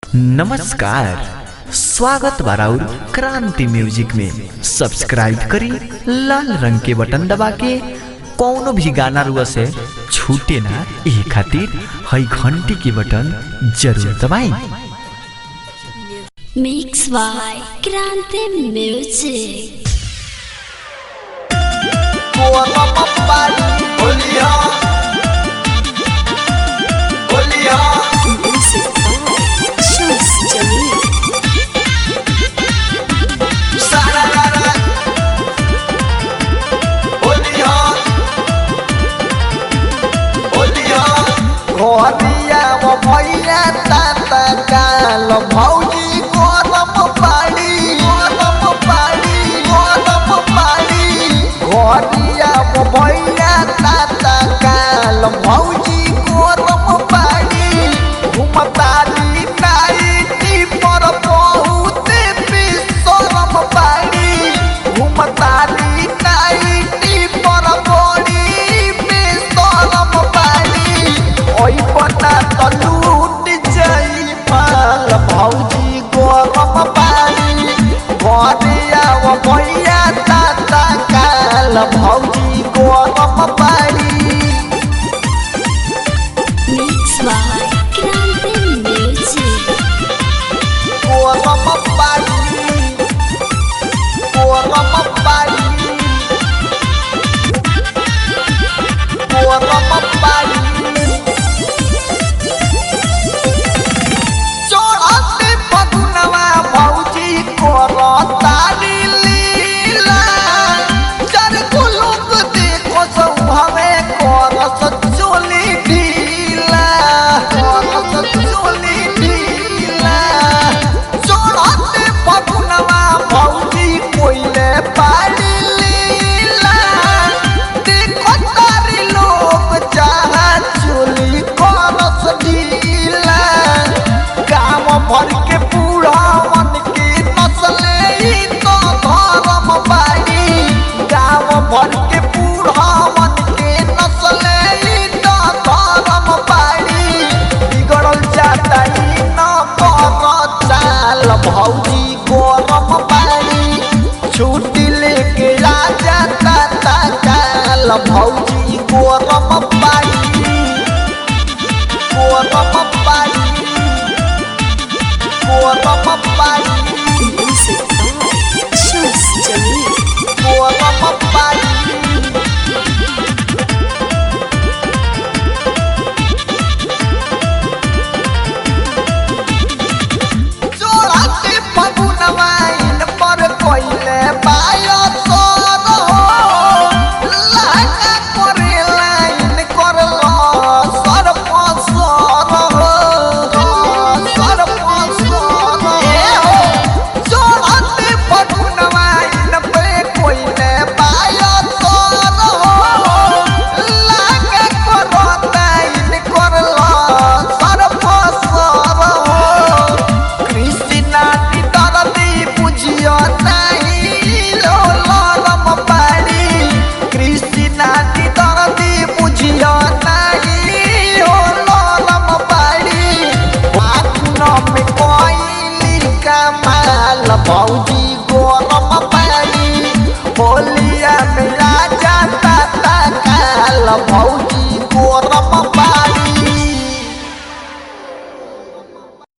नमस्कार स्वागत बाराउर क्रांति म्यूजिक में सब्सक्राइब करी लाल रंग के बटन दबा के कौनो भी गाना रुआ से छूटे ना ये खातिर हई घंटी के बटन जरूर दबाई Mix by Grande Music. Music by Shams Jamil. घरिया भैया ताता काल भौजी गरम पानी गरम पानी गरम पानी घरिया भैया ताता काल भौजी गरम पानी घुमताली नाइटी पर बहुत बिसरम पानी घुमताली नाइटी पर बड़ी बिसरम पानी ओइ पता त लूट जाई माल भौजी